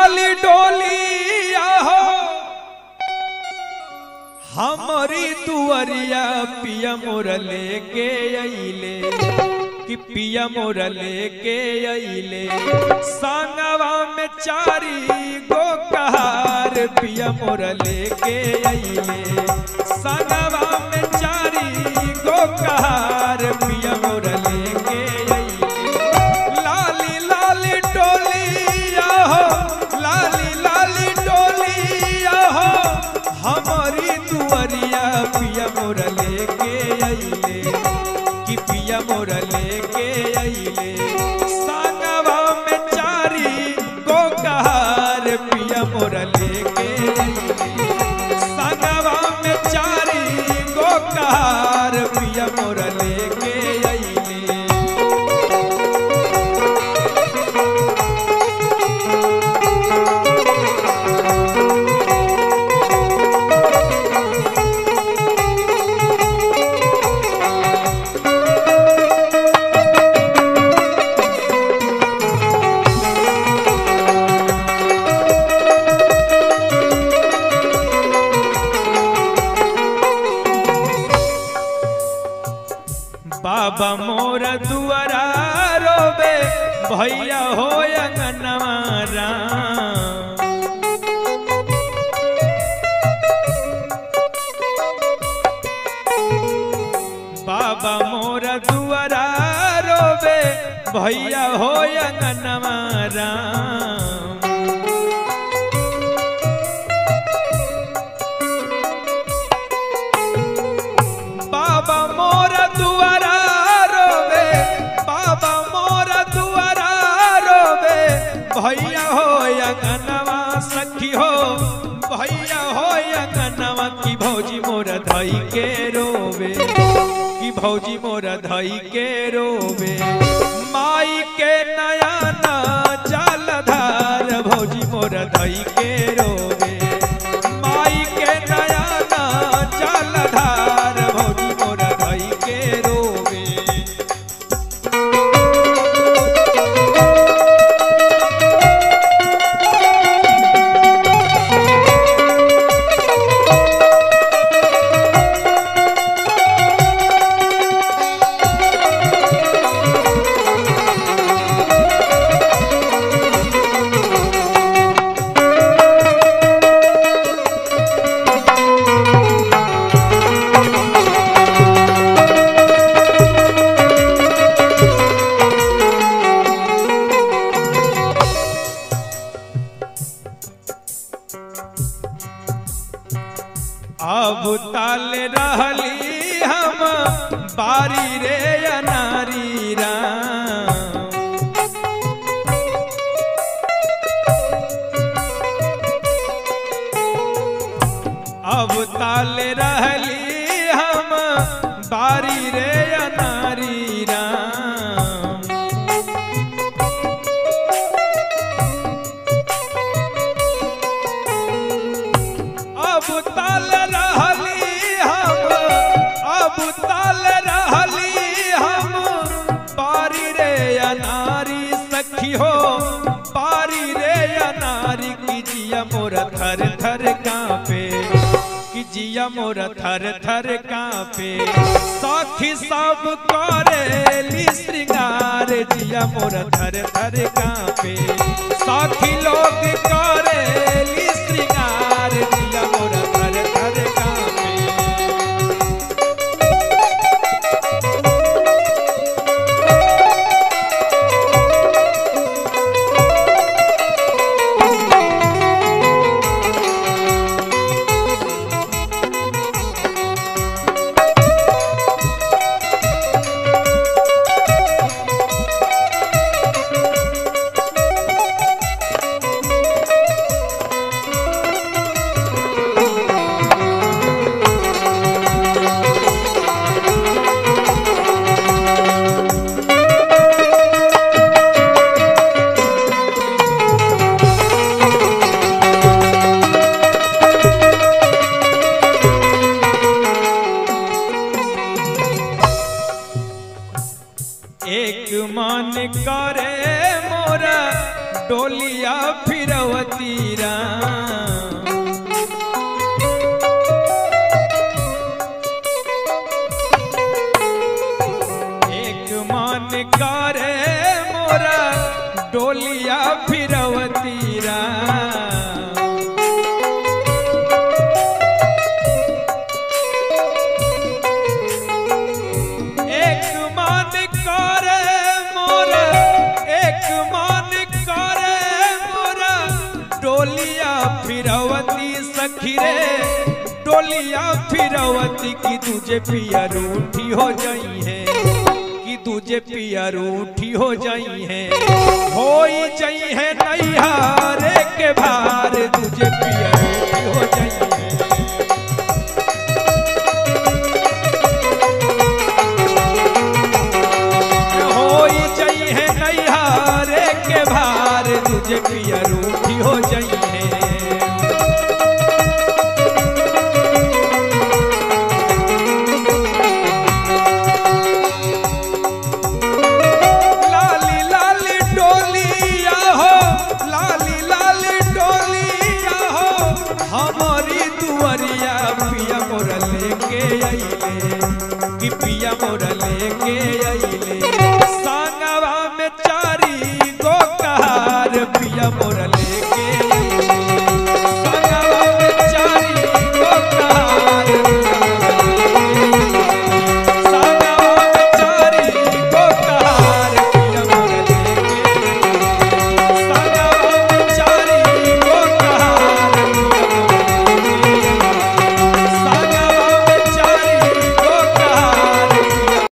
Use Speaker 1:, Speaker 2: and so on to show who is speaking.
Speaker 1: लाली डोली आहो हमारी दुआरिया पिया मोर लेके अइले कि पिया मोर लेके अइले संगवा में चारी गो कहार पिया मोर लेके अइले संगवा में चारी गो कहार पिया मोर लेके अइले लाली लाली डोलिया हो लाली लाली डोलिया हो हमारी दुआरिया पिया मोर लेके अइले कि पिया मोर लेके अइले संगवा में चारी गो कहार पिया मोर लेके अइले संगवा में चारी गो कहार पिया मोर लेके अइले बाबा मोर दुआरा रोबे भैया हो अंगनवारा बाबा मोर दुआरा रोबे भैया हो अंगनवारा बाबा मोर दुआरा रोबे बाबा मोर दुआरा रोबे भैया हो अंगनवा सखी हो भैया हो अंगनवा की भौजी मोर धई के रोबे की भौजी मोर धई के रोबे माई के नया ना जलधार भौजी मोर धई के रोबे माई के नया ना जलधार भौजी मोर धई के रोबे अब ताल रहली हम बारी रे अनारी राम अब ताल रहली हम बारी रे अनारी राम अब ताल रहली हम अब ताल रहली हम पारी रे अनारी सखी हो पारी रे अनारी की जिया मोर थर थर कांपे कि जिया मोर थर थर कांपे साखी सब करेली श्रृंगार जिया मोर थर थर कांपे साखी लोग करेली श्रृंगार जिया मोर थर थर कांपे डोलिया फिरवती सखी रे डोलिया फिरवती की तुझे पिया रूठी हो जाई है कि तुझे पिया रूठी हो जाई है हो जाई है नैहारे के भार तुझे पिया रूठी हो जाई है होई जाई है नैहारे के भार तुझे पिया रूठी हो जाई है लाली लाली डोलिया हो लाली लाली डोलिया हो हमारी दुआरिया पिया मोर लेके आइले कि पिया मोर लेके आई